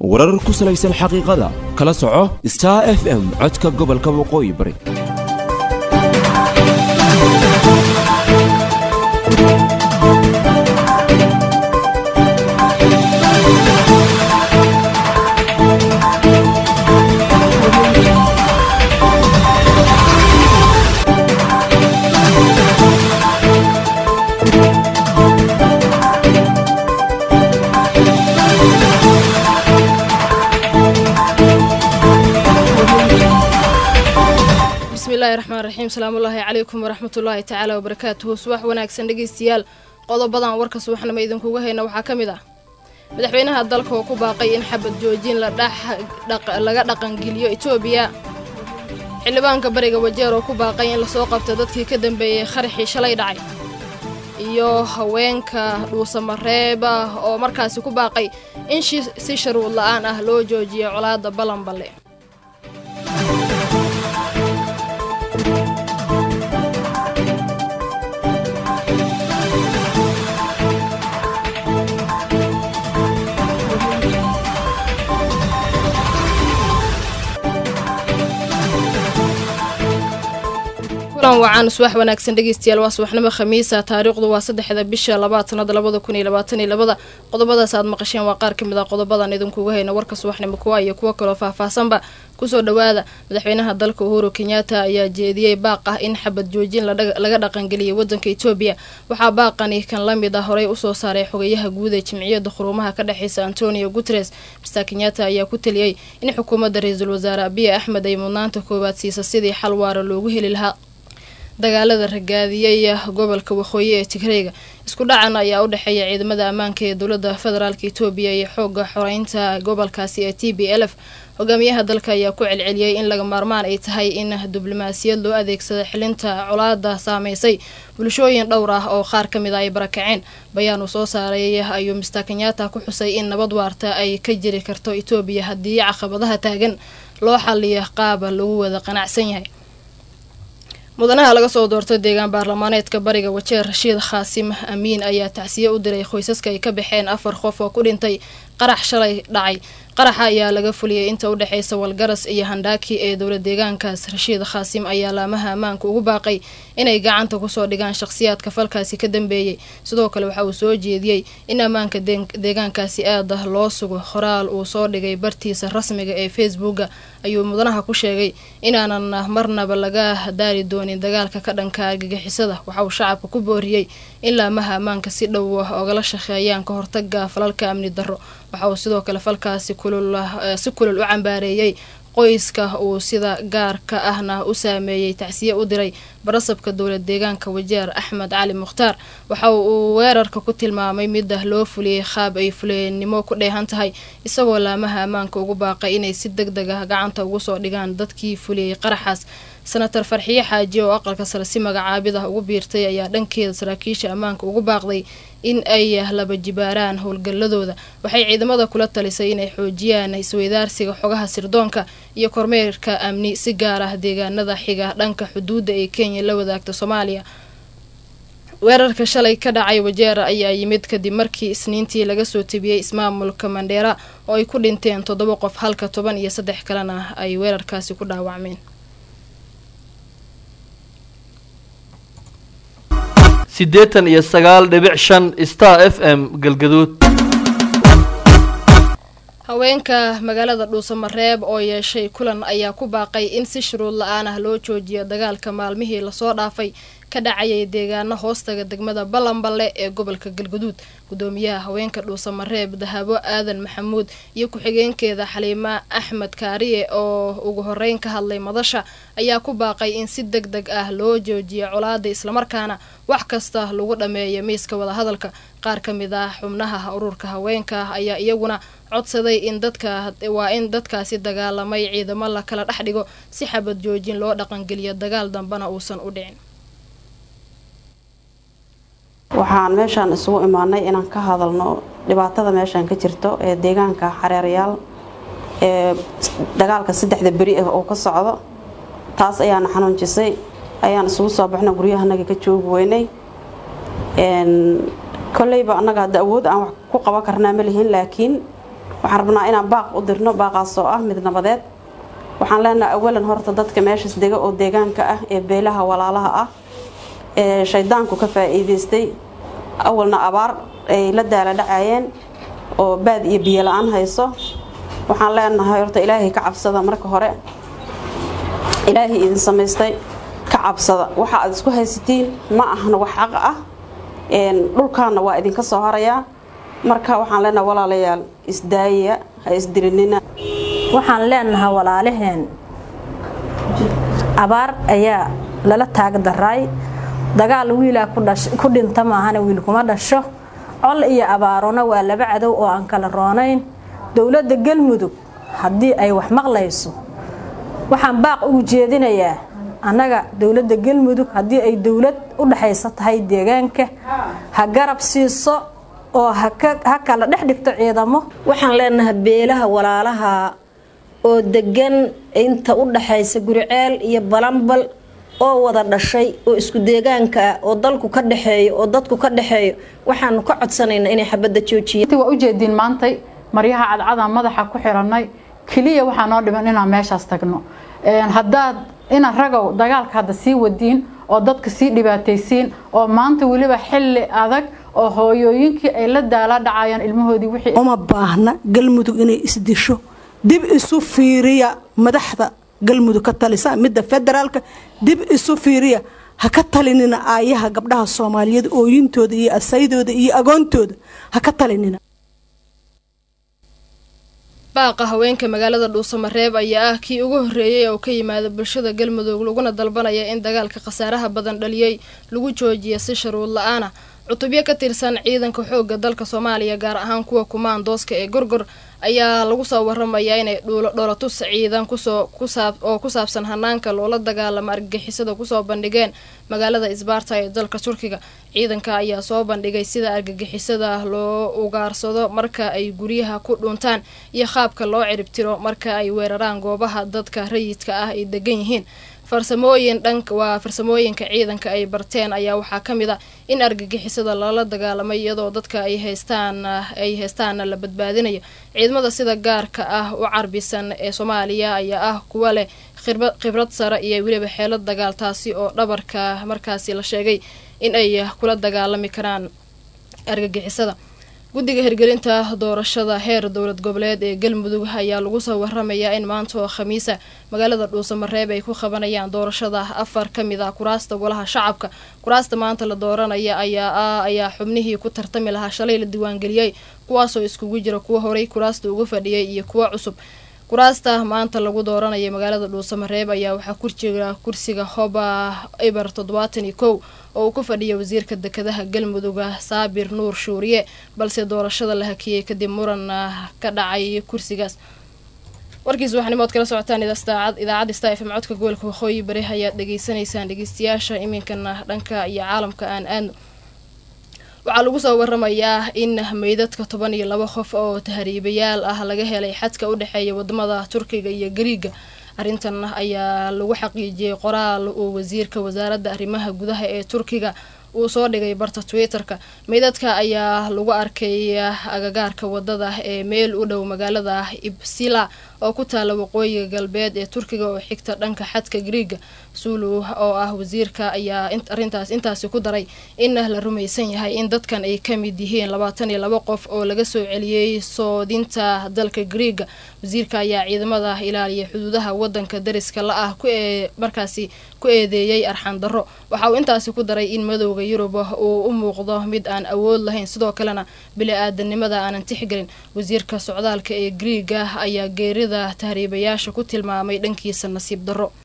warar ku salaysan xaqiiqada kala soco star f m codka gobolka waqooyi bari bismillahi raxmaan raxiim salaamullaahi calaykum waraxmatullaahi tacaala wabarakaatuhu subax wanaagsan dhegeystayaal qodobadan warka subaxnimo idinkuga hayna waxaa ka mid ah madaxweynaha dalka oo ku baaqay in xabad joojin laga dhaqangeliyo etoobiya xildhibaanka bariga wajeer oo ku baaqay in lasoo qabto dadkii ka dambeeyey qaraxii shalay dhacay iyo haweenka dhuusamareeb ah oo markaasi ku baaqay in si sharuud la-aan ah loo joojiyo colaada balanballe kulan wacan subax wanaagsan dhegeystayaal waa subaxnimo khamiisa taariikhdu waa saddexda bisha labaad sanada labada kun iyo labaatan iyo labada qodobadaas aad maqasheen waa qaar ka mid ah qodobadan idinkuga hayna warka subaxnimo kuwa iyo kuwo kaloo faahfaahsanba kusoo dhowaada madaxweynaha dalka uhuru kenyatta ayaa jeediyey baaq ah in xabad joojin laga dhaqangeliyay wadanka etoobiya waxaa baaqani kan la mid ah horey usoo saaray xogeyaha guud ee jimciyadda xuruumaha ka dhexeysa antonio guteres mister kenyatta ayaa ku teliyey in xukuumadda ra-iisul wasaare abiy axmed ay mudnaanta koowaad siisa sidii xal waara loogu heli lahaa dagaalada ragaadiyey gobolka waqooyi ee tigreyga isku dhacan ayaa u dhexeeya ciidamada ammaanka ee dowladda federaalk etoobiya iyo xooga xoreynta gobolkaasi ee t b l f hogaamiyaha dalka ayaa ku celceliyey in laga maarmaan ay tahay in diblomaasiyad loo adeegsado xilinta colaada saameysay bulshooyin dhowr ah oo qaar ka mid a ay barakaceen bayaan uu soo saaray ayuu mister kenyatta ku xusay in nabad waarta ay ka jiri karto etoobiya haddii caqabadaha taagan loo xaliyo qaaba lagu wada qanacsan yahay mudanaha laga soo doortay deegaan baarlamaaneedka bariga wajeer rashiid khaasim amiin ayaa tacsiye u diray qoysaska ay ka baxeen afar qof oo ku dhintay qarax shalay dhacay qaraxa ayaa laga fuliyey inta u dhexeysa walgaras iyo handhaaki ee dowla deegaankaas rashiid khaasim ayaa laamaha ammaanka ugu baaqay inay gacanta kusoo dhigaan shaqhsiyaadka falkaasi ka dambeeyey sidoo kale waxa uu soo jeediyey in ammaanka deegaankaasi aada loo sugo qoraal uu soo dhigay bartiisa rasmiga ee facebooka ayuu mudanaha ku sheegay inaanan marnaba laga daari doonin dagaalka ka dhanka argagixisada waxa uu shacabka ku booriyey in laamaha ammaanka si dhow ogala shaqeeyaan ka hortaga falalka amni darro waxa uu sidoo kale falkaasi si kulul u cambaareeyey qoyska uu sida gaarka ahna u saameeyey tacsiye u diray barasabka dowlad deegaanka wajeer axmed cali mukhtaar waxa uu weerarka ku tilmaamay mida loo fuliyey qaab ay fuleennimo ku dheehan tahay isagoo laamaha ammaanka ugu baaqay inay si deg deg ah gacanta ugu soo dhigaan dadkii fuliyey qaraxaas senator farxiye xaaji oo aqalka sare si magacaabidah ugu biirtay ayaa dhankeeda saraakiisha ammaanka ugu baaqday in ay laba jibaaraan howlgalladooda waxay ciidamada kula talisay inay xoojiyaan isweydaarsiga xogaha sirdoonka iyo kormeerka amni si gaar ah deegaanada xiga dhanka xuduudda ee kenya la wadaagta soomaaliya weerarka shalay ka dhacay wajeer ayaa yimid kadib markii isniintii laga soo tebiyey ismaamulka mandheera oo ay ku dhinteen toddoba qof halka toban iyo saddex kalena ay weerarkaasi ku dhaawacmeen siddeetan iyo sagaal dhibic shan star f m galgaduud haweenka magaalada dhuusamareeb oo yeeshay kulan ayaa ku baaqay in si shuruud la-aan ah loo joojiyo dagaalka maalmihii lasoo dhaafay ka dhacayay deegaano hoostaga degmada ballanballe ee gobolka galguduud gudoomiyaha haweenka dhuusamareeb dahabo aadan maxamuud iyo ku-xigeenkeeda xaliima axmed kaariye oo ugu horeyn ka hadlay madasha ayaa ku baaqay in si deg deg ah loo joojiyo colaada islamarkaana wax kasta lagu dhammeeyo miiska wadahadalka qaar ka mid ah xubnaha ururka haweenka ayaa iyaguna codsaday in dadka waa in dadkaasi dagaalamay ciidamo la kala dhex dhigo si xabad joojin loo dhaqangeliyo dagaal dambena uusan u dhicin waxaan meeshaan isugu imaanay inaan ka hadalno dhibaatada meeshaan ka jirto ee deegaanka xareerayaal ee dagaalka saddexda beri ah oo ka socdo taas ayaana xanuunjisay ayaan isugu soo baxna guryahanaga ka joogi weynay koleyba annaga hadda awood aan wax ku qaban karnaa ma lihin laakiin waxaan rabnaa inaan baaq u dirno baaqaas oo ah mid nabadeed waxaan leenahay awalan horta dadka meeshaas dega oo deegaanka ah ee beelaha walaalaha ah ee shaydaanku ka faa'iidaystay awalna abaar ay la daala dhacayeen oo baad iyo biyo la-aan hayso waxaan leenahay horta ilaahay ka cabsada marka hore ilaahay idin samaystay ka cabsada waxa aad isku haysatiin ma ahna wax xaq ah dhulkaana waa idinka soo harayaa marka waxaan leenahay walaalayaal isdaaya ha isdirinina waxaan leenahay walaalaheen abaar ayaa lala taagdaraay dagaal wiilaa ku dhinta maahana wiil kuma dhasho col iyo abaarona waa laba cadow oo aan kala roonayn dowladda galmudug haddii ay wax maqlayso waxaan baaq ugu jeedinayaa annaga dowladda galmudug haddii ay dowlad u dhexaysa tahay deegaanka ha garab siiso oo ha kala dhex dhigto ciidamo waxaan leenahay beelaha walaalaha oo degan inta u dhaxaysa guriceel iyo balanbal oo wada dhashay oo isku deegaanka ah oo dalku ka dhexeeyo oo dadku ka dhexeeyo waxaanu ka codsanaynaa inay xabadda joojiyaan waa ujeediin maantay maryaha cadcadaan madaxa ku xiranay keliya waxaa noo dhiman inaan meeshaas tagno haddaad ina ragow dagaalka hadda sii wadiin oo dadka sii dhibaataysiin oo maanta weliba xilli adag oo hooyooyinkii ay la daala dhacayaan ilmahoodii wixii uma baahna galmudug inay isdisho dib isu fiiriya madaxda galmudug ka talisa midda federaalka dib isu fiiriya ha ka talinina aayaha gabdhaha soomaaliyeed ooyintooda iyo asaydooda iyo agoontooda ha ka talinina baaqa haweenka magaalada dhuusamareeb ayaa ah kii ugu horreeyay oo ka yimaada bulshada galmudug laguna dalbanaya in dagaalka khasaaraha badan dhaliyey lagu joojiya si sharuud la-aana cutubyo ka tirsan ciidanka xoogga dalka soomaaliya gaar ahaan kuwa kumaandooska ee gorgor ayaa lagu soo waramayaa inay dhoolatus ciidan kusoo oo ku saabsan hanaanka loola dagaalamo argagixisada kusoo bandhigeen magaalada isbaarta ee dalka turkiga ciidanka ayaa soo bandhigay sida argagixisada loo ugaarsado marka ay guryaha ku dhuntaan iyo qaabka loo ciribtiro marka ay weeraraan goobaha dadka rayidka ah ay degan yihiin farsamooyin dhank waa farsamooyinka ciidanka ay barteen ayaa waxaa ka mid a in argagixisada lala dagaalamay iyadoo dadka ay haystaan ay haystaana la badbaadinayo ciidamada sida gaarka ah u carbisan ee soomaaliya ayaa ah kuwa leh khibrad sare iyo weliba xeelad dagaal taasi oo dhabarka markaasi la sheegay in ay kula dagaalami karaan argagixisada guddiga hirgelinta doorashada heer dowlad goboleed ee galmudug ayaa lagu soo waramayaa in maanta oo khamiisa magaalada dhuusamareeb ay ku qabanayaan doorashada afar ka mid ah kuraasta golaha shacabka kuraasta maanta la dooranaya ayaa ayaa xubnihii ku tartami lahaa shalay la diiwaangeliyey kuwaasoo iskugu jira kuwa horey kuraasta uga fadhiyay iyo kuwa cusub kuraasta maanta lagu dooranaya magaalada dhuusamareeb ayaa waxaa kurjira kursiga hoba iber toddobaatan iyo kow oo uu ku fadhiya wasiirka dekedaha galmuduga saabir nuur shuuriye balse doorashada la hakiyey kadib muran ka dhacay kursigaas warkiis waxanimood kala socotaan idaacadda sta fm codka gobolka waqooyi bari ayaad dhegeysanaysaan dhegeystayaasha iminkana dhanka iyo caalamka aan aadno waxaa lagu soo waramayaa in meydadka toban iyo laba qof oo tahriibayaal ah laga helay xadka u dhexeeya wadamada turkiga iyo gariiga arrintan ayaa lagu xaqiijiyey qoraal uu wasiirka wasaaradda arrimaha gudaha ee turkiga uu soo dhigay barta twitter-ka meydadka ayaa lagu arkay agagaarka wadada ee meel u dhow magaalada ibsila oo ku taala waqooyiga galbeed ee turkiga oo xigta dhanka xadka griiga suulu oo ah wasiirka ayaa arintaas intaasi ku daray in la rumaysan yahay in dadkan ay ka mid yihiin labaatan iyo laba qof oo laga soo celiyey soodinta dalka griiga wasiirka ayaa ciidamada ilaaliya xuduudaha wadanka dariska la ah markaasi ku eedeeyey arxan darro waxa uu intaasi ku daray in madowda yurub uu u muuqdo mid aan awood lahayn sidoo kalena bili-aadanimada aanan tixgelin wasiirka socdaalka ee griiga ayaa geerida tahriibayaasha ku tilmaamay dhankiisa nasiib darro